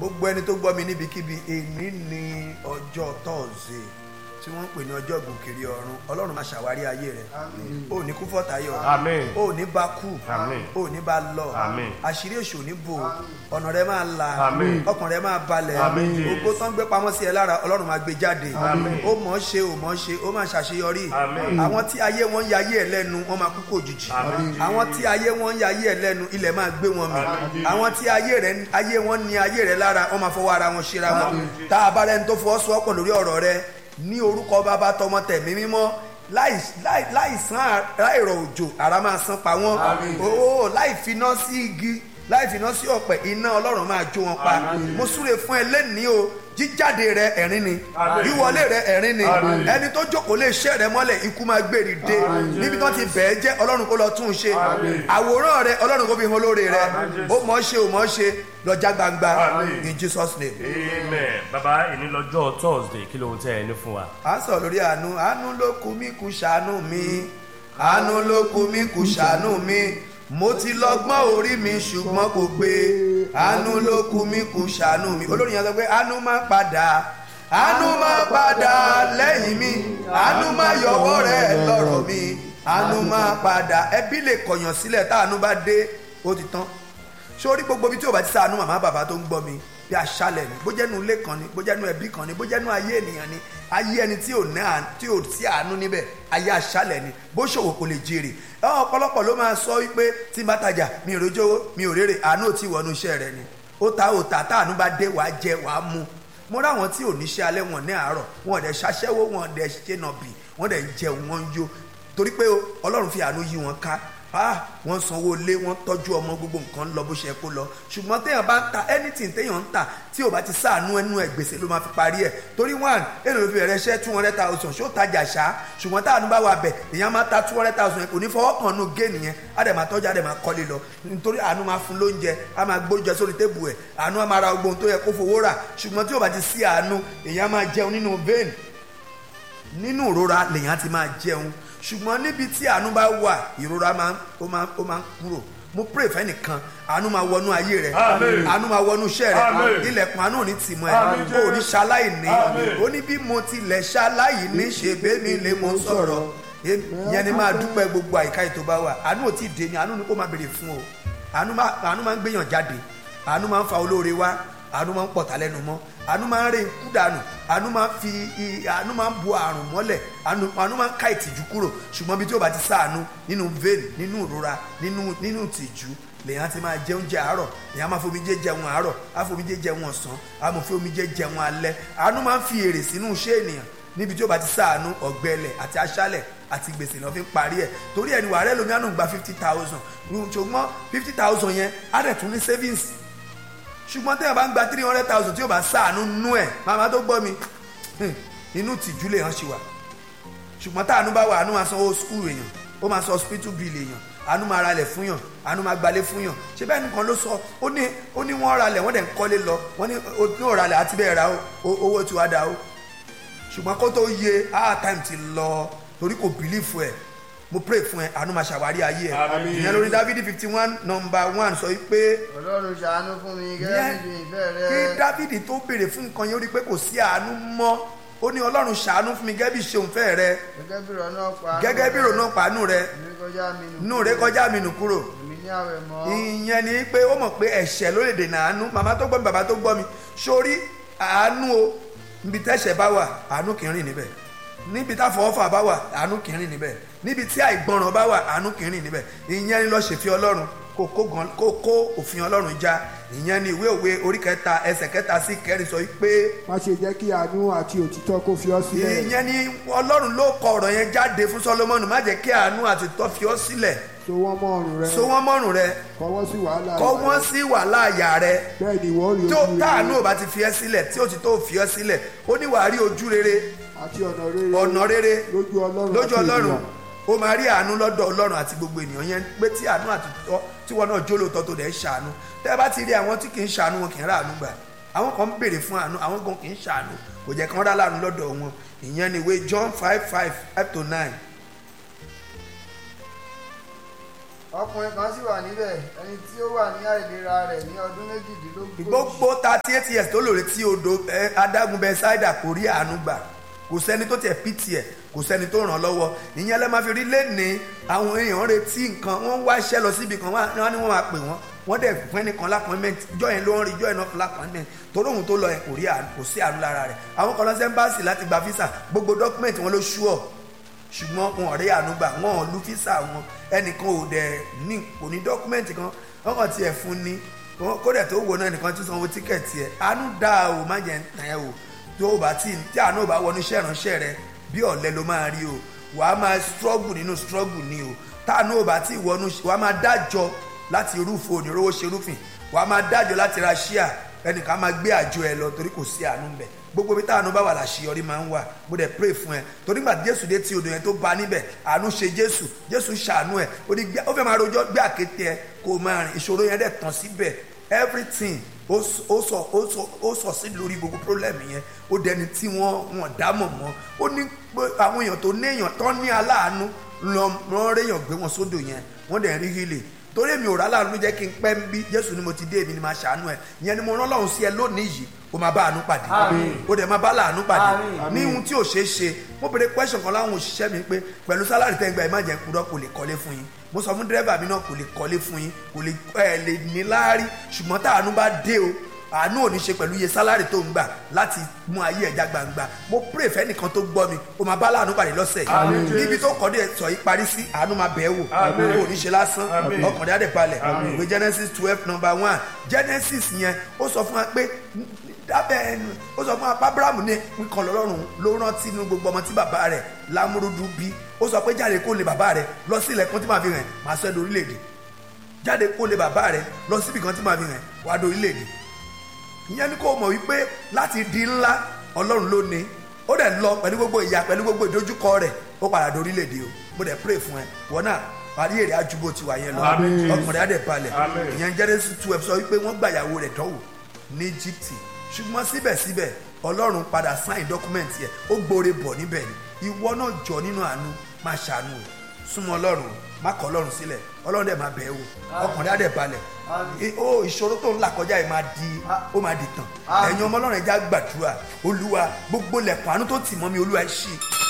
gbogbo ẹni tó gbọ́ mi níbikíbi èní ni ọjọ́ tọ́ọ̀sì tí wọ́n ń pè ní ọjọ́ gòkèrè ọ̀run ọlọ́run máa ṣàwárí ayé rẹ̀ ó ní kú fọ́tayọ̀ Àmín. ó ní bá kú Àmín. ó ní bá lọ Àmín. àṣírí èṣù ò ní bò ọ̀nà rẹ̀ máa la Àmín. ọkàn rẹ̀ máa balẹ̀ Àmín, Jésù. gbogbo tán gbé pamọ́ sí ẹ lára ọlọ́run máa gbé jáde Àmín. ó mọ̀ ọ́ ṣe ò mọ̀ ọ́ ṣe ó máa ṣàṣeyọrí Àmín. àwọn tí ayé wọn ń ya ayé ẹ lẹ́nu wọ́n máa kú kò jìjì Àmín. àwọn tí ayé wọn ń ya ayé ẹ lẹ́nu ilẹ̀ máa gbé wọn mì Àmín. àwọn tí ayé rẹ ayé wọn ní ayé rẹ lára wọ́n máa fọwọ́ ara wọn ṣera wọn tá a bá rẹni tó fọwọ́sowọ́pọ̀ lórí ọ̀rọ̀ rẹ ní orúkọ bàbá tọmọ tẹ̀mí mímọ́ láì láì láì san láìrọ̀ òjò ara máa san pa wọ́n ó láì finá sí igi láì finá sí ọ̀pẹ iná ọlọ́run máa jó wọn pa mo súre fún ẹ lẹ́nìí o jíjáde rẹ ẹ̀rín ni Àmín. wíwọlé rẹ ẹ̀rín ni Àmín. ẹni tó jókòó lè ṣẹ́ rẹ mọ́lẹ̀ ikú máa gbèrè dé níbi tó ti bẹ̀ẹ́ jẹ́ ọlọ́run kó lọ tún un ṣe Àmín. àwòrán rẹ ọlọ́run kó fi hàn olóore rẹ Àmín, ó mọ̀ ọ́ ṣe ò mọ̀ ọ́ ṣe lọ́jà gbangba Àmín. in Jesus name. amen bàbá ìní lọ́jọ́ thursday kí lóhun tẹ́ ẹ ní fún wa. à ń sọ lórí àánú àánú ló kù mí kù ṣàánú mi àánú ló kù mí kù ṣàánú mi mo ti lọ́gbọ́n orí mi ṣùgbọ́n kò gbé àánú ló kù mí kù ṣàánú mi olórin yẹn sọ pé àánú máa padà àánú máa padà lẹ́yìn mi àánú máa yọwọ́ rẹ̀ lọ́rọ̀ mi àánú máa padà ẹbí lè kọ̀yàn sílẹ̀ táànú bá dé ó ti tán sórí gbogbo ibi tí o bá ti ṣàánú màmá bàbá tó ń gbọ́ mi bí aṣálẹ̀ ni bójẹ́nu ilé kan ni bójẹ́nu ẹbí kan ni bójẹ́nu ayé ènìyàn ni ayé ẹni tí ò ní àánú tí ò sí àánú níbẹ̀ ayé aṣálẹ̀ ni bó ṣòwò kò lè jèrè ẹ ọ̀pọ̀lọpọ̀ ló máa sọ wípé tí n bá tajà mi ò rójó mi ò rèrè àánú ò tí wọnú iṣẹ́ rẹ ni ó ta ò tà táànú bá dé wàá jẹ wàá mu mo ráwọn tí ò níṣẹ́ alẹ́ wọn ní àárọ̀ wọn ò dẹ̀ ṣaṣẹ́wó wọn ò dẹ̀ ṣe nàbì wọn dẹ̀ ń jẹun wọn ń yó torí pé ọlọ́run fi àánú yí wọn ká ah wọ́n sanwó lé wọ́n tọ́jú ọmọ gbogbo nǹkan lọ bó ṣe kó lọ ṣùgbọ́n téèyàn bá ń ta anything téèyàn ń tà tí ò bá ti sáànú ẹnu ẹ̀ gbèsè ló máa fi parí ẹ̀ torí one èrò ló fi bẹ̀rẹ̀ iṣẹ́ two hundred thousand ṣó tajà ṣá ṣùgbọ́n táànú bá wà bẹ̀ èèyàn máa ta two hundred thousand kò ní fọwọ́ kan nù géènì yẹn á dẹ̀ máa tọ́jú á dẹ̀ máa kọ́lé lọ nítorí àánú máa fún lóúnjẹ á máa gbóúnjẹ sórí tébù ẹ̀ àánú á máa ra gbogbo ohun tó yẹ kó fowó rà ṣùgbọ́n tí ò bá ti sí àánú èèyàn máa jẹun nínú vein nínú ìrora lèèyàn ti máa jẹun ṣùgbọ́n níbi tí àánú bá wà ìrora máa ó máa ó máa ń kúrò mo pray fẹ́nìkan àánú máa wọnú ayé rẹ Àmín. àánú máa wọnú iṣẹ́ rẹ Àmín. ilẹ̀kùn àánú ò ní tì mọ́ Àmín, ẹ o ò ní ṣaláì ní Àmín. ó ní bí mo tilẹ̀ ṣaláì ní ṣe bẹ́ẹ̀ni lè mọ sọ̀rọ̀ yẹn ni máa dúpẹ́ gbogbo àyíká ètò bá wà àánú ò tí ì dé ni àánú ni kó máa béèrè fún o àánú máa àánú máa ń gbéyàn jáde àánú máa ń fa olóore wá àánú máa ń pọ̀tà lẹ́nu mọ́ àánú máa ń ré ikú dànù àánú máa ń fi i- àánú máa ń bu àrùn mọ́lẹ̀ àánú àánú máa ń ká ìtìjú kúrò ṣùgbọ́n bí tí o bá ti sáànú nínú vein nínú ìrora nínú nínú ìtìjú lèyàn ti máa jẹ oúnjẹ àárọ̀ lèyàn máa fomi jẹ jẹun àárọ̀ á fomi jẹ jẹun ọ̀sán á mọ̀ fi omi jẹ jẹun alẹ́ àánú máa ń fi èrè sínú iṣẹ́ ènìyàn níbi tí o bá ti sáànú ọ̀gbẹ́lẹ̀ àti aṣálẹ̀ àti gbèsè lọ́ fi ń parí ẹ̀ torí ẹni wàá lómi àánú gba fifty thousand ṣùgbọ́n fifty thousand yẹn á dẹ̀ tún ní savings ṣùgbọ́n tẹ́yàn bá ń gba three hundred thousand tí yóò bá sáànú nú ẹ̀ màmá tó gbọ́ mi hmm, inú tìjú lè hàn ṣì wà ṣùgbọ́n táànú bá wà àánú máa san owó skul èèyàn ó máa san hospital bill èèyàn àánú máa ralẹ̀ fún yàn àánú máa gbalé fún yàn ṣé bẹ́ẹ̀ nìkan ló sọ ó ní ó ní wọ́n ralẹ̀ wọ́n dẹ̀ ń kọ́lé lọ wọ́n ní ó ní òralẹ̀ àti bẹ́ẹ̀ ra ó- ó- owó tí wàá da ó ṣùgbọ́n kó tó yẹ ah time ti lọ torí kò bìlífù ẹ̀ mo pray fún ẹ àánú máa ṣàwárí ayé ẹ Àmín. ìyẹn lórí dávidi fifty one number one sọ pé ọlọ́run ṣàánú fún mi gẹ́gẹ́ yẹn bí ìfẹ́ rẹ kí dávidi tó béèrè fún nǹkan yẹn ó rí i pé kò sí àánú mọ́ ó ní ọlọ́run ṣàánú fún mi gẹ́gẹ́ bí ṣeun fẹ́ rẹ gẹ́gẹ́ bí ìrọ̀ náà pa gẹ́gẹ́ bí ìrònú pàánù rẹ èmi kọjá mi nù inú rẹ kọjá mi nù kúrò èmi ní àwẹ̀ mọ́ ìyẹn ni pé ó mọ̀ pé ẹ̀ṣẹ̀ ló lè dènà àánú màmá tó gbọ́ mi bàbá tó gbọ́ mi sórí àánú o níbi tẹ́ṣẹ̀ bá wà àánú kì í rìn níbẹ̀ níbi táfọwọ́fà bá wà àánú kì í rìn níbẹ̀ níbi tí àìgbọràn bá wà àánú kì í rìn níbẹ̀ ìyẹn ni lọ ṣèfi ọlọ́run kó kó gan kó kó òfin ọlọ́run já ìyẹn ni ìwé òwe orí kẹta ẹsẹ̀ kẹta sí kẹrin sọ pé má ṣe jẹ́ kí àánú àti òtítọ́ kó fi ọ́ sílẹ̀ ìyẹn ni ọlọ́run ló kọ ọ̀rọ̀ yẹn jáde fún Sólómọ́nì má jẹ́ kí àánú àti òtítọ́ fi ọ́ sílẹ̀ so wọ́n mọ́ ọrùn rẹ so wọ́n mọ́rùn rẹ kọwọ́ sí wàhálà kọ́ ìwà wọ́n rẹ. sí wàhálà àyà rẹ bẹ́ẹ̀ ni ìwọ rí tí ó ojú táànù rere ò bá ti fi ẹ́ sílẹ̀ tí òtítọ́ ò fi ẹ́ sílẹ̀ ó ní wàá rí ojú rere àti ọ̀nà rere ọ̀nà rere lójú ọlọ́run lójú àti ọlọ́run ènìyàn. ó máa rí àánú lọ́dọ̀ ọlọ́run àti gbogbo ènìyàn yẹn pé tí àánú àti tọ́ tí wọn náà jó lóòótọ́ tó dẹ̀ ń ṣàánú tẹ́ ẹ bá ti rí àwọn tí kì í ṣàánú wọn kì í ráàánú gbà àwọn kan ń béèrè fún àánú àwọn kan kì í ṣàánú kò jẹ́ kán rá láàánú lọ́dọ̀ wọn ìyẹn ni ìwé John five five five to nine ọkùnrin kan sì wà níbẹ̀ ẹni tí ó wà ní àìlera rẹ̀ ní ọdún méjìdínlógójì. gbogbo thirty eight years tó lòrè tí odò ẹ, adágún bẹ ṣáìdà kò rí àánú gbà kò sẹ́ni tó tiẹ̀ pìtì ẹ̀ kò sẹ́ni tó ràn án lọ́wọ́ ìyẹn lẹ́ máa fi rí lẹ́ni àwọn èèyàn retí nǹkan wọ́n ń wá iṣẹ́ lọ síbi kan wọ́n á ní wọ́n máa pè wọ́n wọ́n dẹ̀ fún ẹnìkan lápọ́nmẹ́ǹt ìjọ yẹn ló ń rí ìjọ yẹn náà fún lápọ́nmẹ́ǹt torí òun tó lọ yẹn kò rí àánú kò sí àánú lára rẹ̀ àwọn kan lọ sí ẹ́mbáàsì láti gba físà gbogbo dọ́kúmẹ̀ntì wọn ló ṣúọ̀ ṣùgbọ́n wọn ò rí àánú gbà wọn ò lu físà wọn ẹnìkan ò dẹ̀ ní kò ní dọ́kúmẹ̀ntì kan wọn kàn tiẹ̀ fún ni wọn- kódà tó wo náà nìkan tí sanwó tíkẹ̀tì ẹ̀ àánú dáa o má jẹ́ tàn ẹ́ o tó o bá tí tí àánú ò bá wọnú iṣẹ́ ìránṣẹ́ rẹ bí ọ̀lẹ ló máa rí o wàá máa struggle nínú struggle ni o táànú ò bá tí wọnú wàá máa dájọ láti rúfo onírówó ṣe rúfin wàá máa dájọ láti ra ṣíà ẹnìkan máa gbé àjọ ẹ lọ torí kò sí àánú ń bẹ gbogbo bí táànú bá wà láṣeyọrí máa ń wà mo dẹ̀ pray fún ẹ torí gbà jésù dé tí odò yẹn tó ba níbẹ̀ àánú ṣe jésù jésù ṣàánú ẹ ó ní gbé- ó fẹ́ máa rojọ́ gbé àkété ẹ kó o máa rìn ìṣòro yẹn dẹ̀ tán síbẹ̀ everything ó s- ó sọ ó sọ ó sọ sí lórí gbogbo problem yẹn ó dẹni tí wọ́n wọ́n dámọ̀ mọ́ ó ní pé àwọn èèyàn tó ní èèyàn tó ní aláàánú lọ rán réèyàn gbé wọn sódò yẹn wọ́n dẹ̀ rí hílè torí èmi ò rà láàánú ló jẹ́ kí n pẹ́ ń bí jésù ni mo ti dé èmi ni máa ṣàánú ẹ̀ ìyẹn ni mo rán lọ́run sí ẹ lónìí yìí o máa bá àánú pàdé o dẹ̀ máa bá láàánú pàdé ní ohun tí ò ṣeé ṣe mo béèrè question kan láwọn òṣìṣẹ́ mi pé pẹ̀lú sálárì tẹ́ ń gba ẹ̀ má jẹ́ kúrọ́ kò lè kọ́lé fún yín mo sọ fún dírẹ́bà mi náà kò lè kọ́lé fún yín kò lè ẹ̀ lè ní láárí ṣùgbọ́n tá àánú bá dé o àánú ò ní ṣe pẹ̀lú iye sálárì tó ń gbà láti mú ayé ẹja gbangba mo pray fẹ́nìkan tó gbọ́ mi o máa bá láàánú pàdé lọ́sẹ̀ yìí níbi tó kọ́ dé sọ yìí parí sí àánú máa bẹ̀ẹ́ wò o ò ní ṣe lásán ọkàn rẹ̀ á dẹ̀ balẹ̀ ìwé genesis twelve number one genesis yẹn ó sọ fún wa pé dábẹ́ ẹnu ó sọ fún wa pé abrahamu ní nǹkan lọ́rùn ló rántí inú gbogbo ọmọ tí bàbá rẹ̀ lámúrúdú bí ó sọ pé jáde kó lè bàbá rẹ̀ lọ sí ilẹ̀kùn tí màá fi hàn máa sọ ẹ́ dorílẹ̀-èdè jáde kó lè bàbá rẹ̀ lọ síbi kan tí màá fi hàn wá dorílẹ̀-èdè ìyẹn ni kò mọ̀ wípé láti di ńlá ọlọ́run ló ní ó dẹ̀ lọ pẹ̀lú gbogbo ìyà pẹ̀lú gbogbo ìdojúkọ rẹ̀ ó padà dorílẹ̀-èdè o mo dẹ̀ pray fún ẹ wọn náà parí èrè àjùbọ ti wà yẹn lọ Àmín. ọkùnrin á dẹ̀ balẹ̀ Àmín. ìyẹn Genesis twelve sọ wípé wọ́n gbàyàwó rẹ̀ dánwò ní Egypt ṣùgbọ́n síbẹ̀síbẹ̀ ọlọ́run padà sign document yẹ ó gbóore bọ̀ níbẹ̀ ni ìwọ náà jọ nínú àánú máa ṣàánú o súnmọ́ ọlọ́run o má kọ̀ ọlọ́run sílẹ̀ ọlọ́run dẹ̀ máa bẹ̀ ẹ́ wò ọkùnrin á dẹ̀ balẹ̀ I- ó ìṣòro tó ń là kọjá yìí máa di ó máa di tàn ẹ̀yin ọmọ ọlọ́run ẹja gbàdúrà olúwa gbogbo lẹ̀kùn àánú tó tì mọ́ mi olúwa ẹ̀ ṣí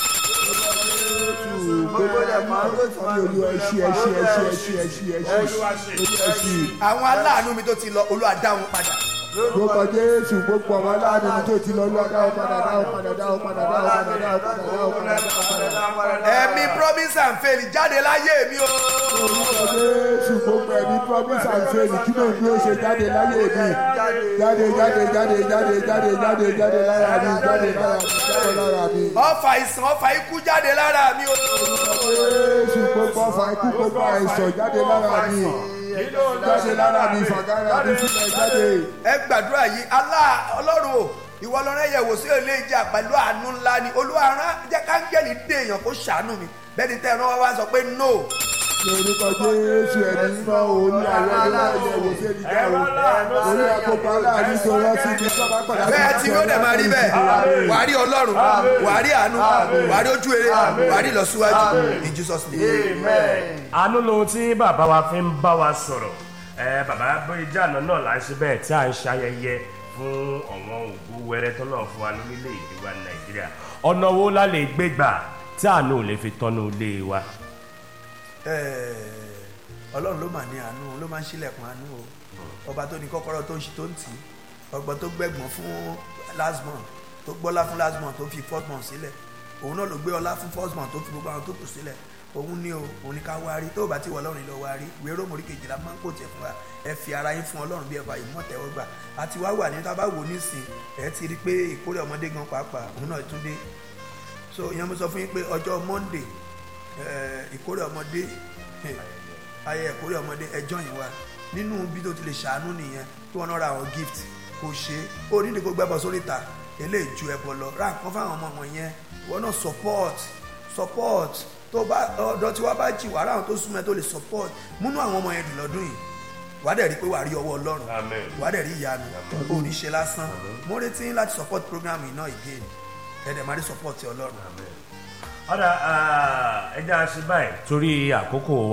gbogbo ilẹ̀ máa ń tó ti máa ń olúwa ẹ ṣí ẹ ṣí ẹ ṣí ẹ ṣí ẹ ṣí ẹ ṣí olúwa ṣe ẹ ṣí. àwọn aláàánú mi tó ti lọ olúwa dá wọn padà lórúkọ jésù gbogbo àwọn aláàánú mi tó ti lọ lọ dáwọ padà dáwọ padà dáwọ padà dáwọ padà dáwọ padà dáwọ padà dáwọ padà. ẹ̀mí promise and faith jáde láyé mi o lórúkọ jésù gbogbo ẹni promise and faith kí ló ń bí ó ṣe jáde láyé mi jáde jáde jáde jáde jáde jáde jáde lára mi jáde lára mi jáde lára mi. ọfà ìsàn ọfà ikú jáde lára mi o jésù gbogbo ọfà ikú gbogbo àìsàn jáde lára mi jáde lára mi fàgárà mi sílẹ̀ jáde. ẹ gbàdúrà yìí alá ọlọ́run o ìwọ lọ́rọ́ ẹ̀yẹ̀wò sí ilé ìjà pẹ̀lú àánú ńlá ni olúwa rán jẹ́ káńgẹ́lì dé èèyàn kó ṣàánú mi bẹ́ẹ̀ ni tẹ́ ẹ̀rọ wá sọ pé no lórúkọ jésù ẹni mímọ́ òní àwọn ẹni wọ́n yẹ wò sí ìdíjà o orí àkókò aláàánú tó rán sí ibi tó bá padà bẹ́ẹ̀ tí ó dẹ̀ máa rí bẹ́ẹ̀ wàá rí ọlọ́run wàá rí àánú wàá rí ojú eré wàá rí ìlọsíwájú in Jesus name. àánú lohun tí bàbá wa fi ń bá wa sọ̀rọ̀ ẹ bàbá bóyá náà là ń ṣe bẹ́ẹ̀ tí à ń ṣayẹyẹ fún ọ̀wọ́n ògbó wẹrẹ tó náà fún wa lórílẹ̀‐èdè wa nàìjíríà ọ̀nà wo la lè gbé gbà tí àánú ò lè fi tọ́nu ilé wa. Ẹ̀ẹ́, ọlọ́run ló mà ní àánú ló máa ń ṣílẹ̀kùn àánú o ọba tó ní kọ́kọ́rọ́ tó ń ṣí tó ń tì í ọgbọ́n tó gbẹ̀gbọ́n fún last month tó gbọ́lá fún last month tó fi fourth month sílẹ̀ òun náà ló gbé ọlá fún first month tó fi gbogbo àwọn tó kù sílẹ̀ òun ní o òun ní ká wá rí tó o bá ti wọ ọlọ́run lọ wá rí ìwé rómòrí kejìlá máa ń kó tiẹ̀ fún wa ẹ fi ara yín fún ọlọ́run bí ẹ bá yìí mọ̀ tẹ́wọ́ gbà àti wá wà ní tá a bá wò nísìn ẹ ti rí i pé ìkórè ọmọdé gan pàápàá òun náà tún dé so ìyẹn mo sọ fún yín pé ọjọ́ monday eh, ìkórè ọmọdé eh, ayẹyẹ ìkórè ọmọdé ẹjọ́ yìí wà nínú bí tó ti lè ṣàánú nìyẹn kí wọ́n náà ra àwọn gift kò ṣe é ó nídìí kó gbẹ́bọ̀ sórí ìta eléyìí ju ẹbọ lọ ra nǹkan fáwọn ọmọ wọn yẹn wọ́n náà support support tó bá ọ̀dọ̀ tí wọ́n bá jì wàrà àwọn tó súnmọ́ ẹ tó lè support múnú àwọn ọmọ yẹn dùn lọ́dún yìí wàá dẹ̀ rí i pé wàá rí ọwọ́ ọlọ́run Amen. wàá dẹ̀ rí ìyanu ò ní ṣe lásán mo retí yín láti support program yìí náà again ẹ̀ẹ́dẹ̀ máa rí support ọlọ́run. ọ̀dà ẹja ṣe báyìí torí àkókò wa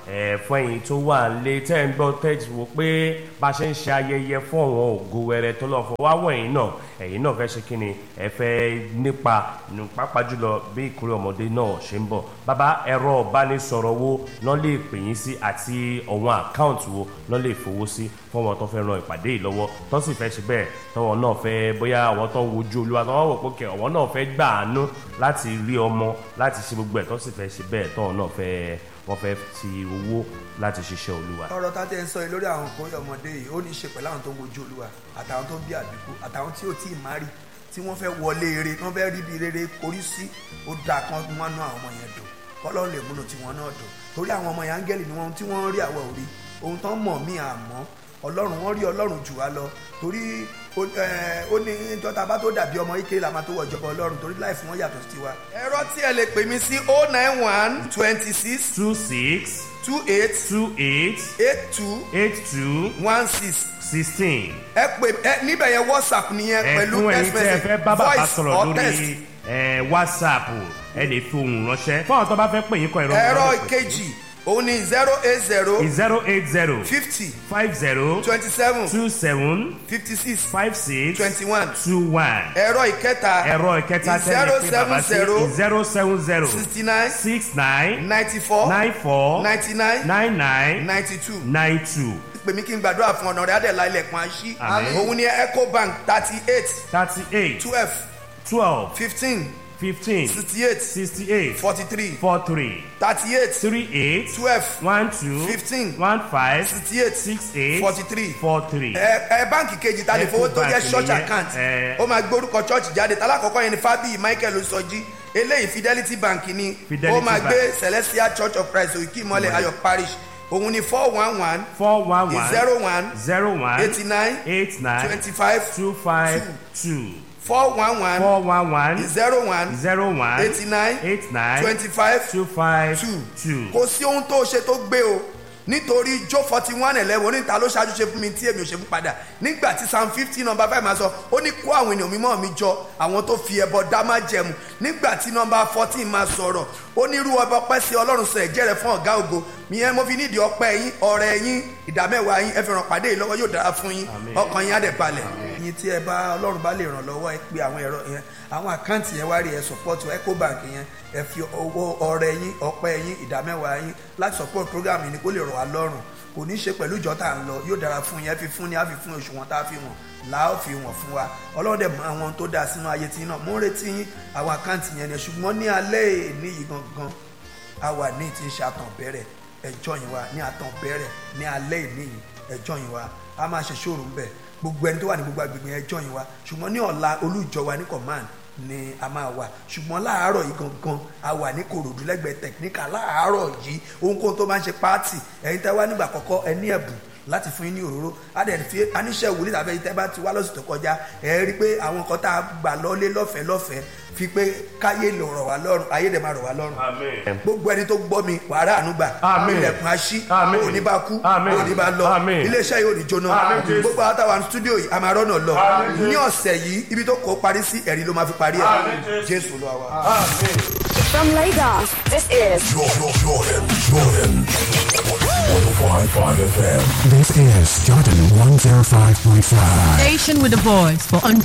ẹ fún ẹ̀yin tó wà lé tẹ́ ń gbọ́ tẹ́tí wo pé bá a ṣe ń ṣe ayẹyẹ fún àwọn ògo wẹrẹ tó lọ fún wáwọ̀ ẹ̀yin náà ẹ̀yin náà fẹ́ ṣe kí ni ẹ fẹ́ nípa nù pápá jùlọ bí ìkórè ọmọdé náà ṣe ń bọ̀ bàbá ẹ̀rọ ìbánisọ̀rọ̀ wo lọ́ lè pè yín sí àti ọ̀wọ́n àkáǹtì wo lọ́ lè fowó sí fún ọmọ tó fẹ́ ran ìpàdé yìí lọ́wọ́ tó sì fẹ́ ṣe bẹ́ẹ̀ tọwọ́ náà fẹ́ bóyá àwọn tó ń wojú olúwa tó wọ́n wò pé kẹ́ ọ̀wọ́n náà fẹ́ gbà àánú láti rí ọmọ láti ṣe gbogbo ẹ̀ tó sì fẹ́ ṣe bẹ́ẹ̀ tọwọ́ náà fẹ́ wọ́n fẹ́ ti owó láti ṣiṣẹ́ olúwa. ọ̀rọ̀ tá a tẹ́ ń sọ yìí lórí àwọn òkúrẹ́ ọmọdé yìí ó ní í ṣe pẹ̀lú àwọn tó ń wojú olúwa àtàwọn tó ń bí àbíkú àtàwọn tí ò tí ì márì tí wọ́n fẹ́ wọlé eré tí wọ́n fẹ́ rí bí rere korí sí ó dáa kan wọ́n ná àwọn ọmọ yẹn dùn kọ́lọ́run lè múnú tiwọn náà dùn torí àwọn ọmọ yẹn áńgẹ́lì ni wọ́n tí wọ́n ń rí àwọ̀ òrí ohun tán mọ̀ mí àmọ́ ọlọ́run wọ́n rí ọlọ́run jù wá lọ torí ó- ẹ, ó ní jọta bá tó dàbí ọmọ ike la máa tó wọ ìjọba ọlọ́run torí láì fún wọn yàtọ̀ sí tiwa. ẹ̀rọ tí ẹ lè pè mí sí o nine one twenty six two six two eight two eight eight two eight two one six sixteen. ẹ pè ẹ níbẹ̀ yẹn whatsapp nìyẹn pẹ̀lú ẹ̀fún ẹ̀yin text tí ẹ message fẹ́ bá bàbá voice sọ̀rọ̀ or text. lórí ẹ̀, whatsapp ẹ lè fi ohùn ránṣẹ́ fún àwọn tó bá fẹ́ pè yín kọ ìrọ̀ ẹ̀rọ ìkejì òun ni zero eight zero zero eight zero fifty five zero twenty seven two seven fifty six five six twenty one two one. ẹ̀rọ ìkẹta ẹ̀rọ ìkẹta tẹ́lẹ̀ pé bàbá sí zero seven zero sixty nine six nine ninety four nine four ninety nine nine nine ninety two nine two pè mí kí n gbàdúrà fún ọ̀nà rẹ̀ adẹ̀lá ilẹ̀kùn àṣì Àmín. òun ni ecobank thirty eight thirty eight twelve twelve fifteen fifteen sixty eight sixty eight forty three four three thirty eight three eight twelve one two Fifteen. one five sixty eight six eight forty three four three. ẹ ẹ báǹkì kejì ta lè fowó tó jẹ́ Ecobank church nìyẹn, account ẹ. ó máa gbórúkọ church jáde talákọ̀ọ́kọ́ yẹn ni fábíyì michael osọjí eléyìí fidelity bank ni Fidelity ó máa Bank. gbé celestial church of christ òkè ìmọ̀lẹ̀ ayọ̀ parish òun ni four one one four one one zero one zero one eighty nine eight nine twenty five two five two four one one four one one zero one zero one eighty nine eight nine twenty five two five two two. kò sí ohun tó ṣe tó gbé o nítorí jó forty one eleven oníta ló ṣáájú ṣe fún mi tí èmi ò ṣe fún padà nígbà tí psalm fifty number five máa sọ ó ní kó àwọn ènìyàn mímọ́ mi jọ àwọn tó fi ẹbọ dá má jẹmu nígbà tí number fourteen máa sọ̀rọ̀ ó ní irú ọba ọpẹ́ sí ọlọ́run sọ ẹ̀jẹ̀ rẹ̀ fún ọ̀gá ògo ìyẹn mo fi nídìí ọpẹ́ yín ọrẹ yín ìdámẹ́wàá yín ẹ fi ràn pàdé yìí lọ́wọ́ yóò dára fún yín ọkàn yín á dẹ̀ balẹ̀ yín tí ẹ bá ọlọ́run bá lè ràn lọ́wọ́ ẹ pé àwọn ẹ̀rọ yẹn àwọn àkáǹtì yẹn wá rí ẹ support ecobank yẹn ẹ fi owó ọrẹ yín ọpẹ́ yín ìdámẹ́wàá yín láti support program yìí ni kó lè rọ̀ wá lọ́rùn kò ní í ṣe pẹ̀lú ìjọ tá à ń lọ yóò dára fún yín ẹ fi fún ni á fi fún òṣùwọ̀n tá a fi wọ̀n là á fi wọ̀n fún wa ọlọ́run dẹ̀ mọ àwọn tó dáa sínú ayé tí náà mo ń retí yín àwọn àkáǹtì yẹn ni ṣùgbọ́n ní alẹ́ èní yìí gangan a wà ní ti ń ṣe àtàn bẹ̀rẹ̀ ẹjọ́ yìí wa ní àtàn bẹ̀rẹ̀ ní alẹ́ ìní yìí ẹjọ́ yìí wa a máa ṣe ṣòro ń bẹ̀ gbogbo ẹni tó wà ní gbogbo agbègbè yẹn ẹjọ́ yìí wa ṣùgbọ́n ní ọ̀la olújọ wa ní command ni a máa wà ṣùgbọ́n láàárọ̀ yìí gangan a wà ní korodu lẹ́gbẹ̀ẹ́ tẹ̀kíníkà láàárọ̀ yìí ohunkóhun tó bá ń ṣe pààtì ẹ̀yin tẹ́ wá nígbà kọ́kọ́ ẹ ní ẹ̀bùn láti fún yín ní òróró adẹ̀ fi aníṣẹ́ wòlíì tàbí ẹ̀yin tẹ́ bá ti wá lọ́sùn tó kọjá ẹ rí i pé àwọn kan tá a gbà lọ́lé lọ́fẹ̀ẹ́ lọ́fẹ̀ẹ́ fi pé káyé lè rọ̀ wá lọ́rùn ayé dẹ̀ máa rọ̀ wá lọ́rùn amen. gbogbo ẹni tó gbọ́ mi wàrà ànúgbà Àmín. ilẹ̀kùn aṣí Àmín. òní bá kú Àmín. òní bá lọ Àmín. iléeṣẹ́ yìí ò ní jóná Àmín, Jésù. gbogbo àwọn táwa stúdíò yìí a máa rọ́nà lọ Àmín, ní ọ̀sẹ̀ yìí ibi tó kó parí sí ẹ̀rí ló máa fi parí Àmín, ẹ̀ Jésù. jésù ló wà. amen. From Lagos, this is Jordan, Jordan, Jordan. 105.5 FM. This is Jordan 105.5. Station with a voice for